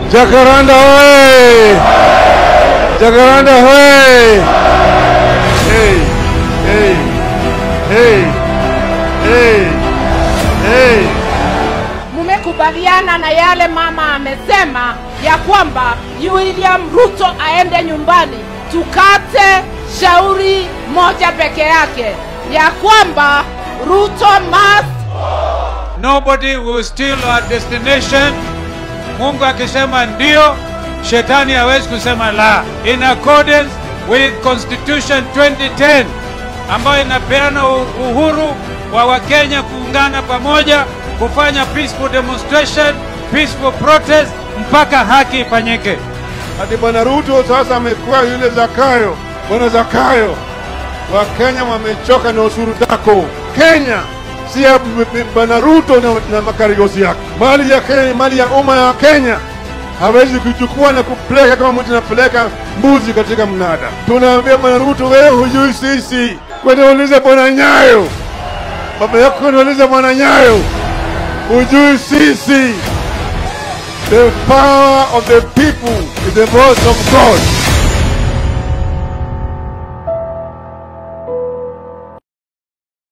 Jacaranda hoye! Jacaranda hoye! Hey, hey, hey, hey, hey. Mmekubaliana na yale mama amesema ya kwamba William Ruto aende nyumbani, tukate shauri moja peke yake ya kwamba Ruto must Nobody will steal our destination. Mungu akisema ndio, shetani hawezi kusema la. In accordance with Constitution 2010 ambayo inapeana u- uhuru wa Wakenya kuungana pamoja kufanya peaceful demonstration, peaceful protest mpaka haki ifanyike. Hadi Bwana Ruto sasa amekuwa yule Zakayo. Bwana Zakayo, Wakenya wamechoka na ushuru zako. Kenya si ya b- b- Bwana Ruto na, na makarigosi yake. Mali ya Kenya, mali ya umma ya Kenya hawezi kuchukua na kupeleka kama mtu anapeleka mbuzi katika mnada. Tunaambia Bwana Ruto, wewe hujui sisi. Kwenda ulize Bwana Nyayo, baba yako kwenda ulize Bwana Nyayo, hujui sisi. The power of the people is the voice of God.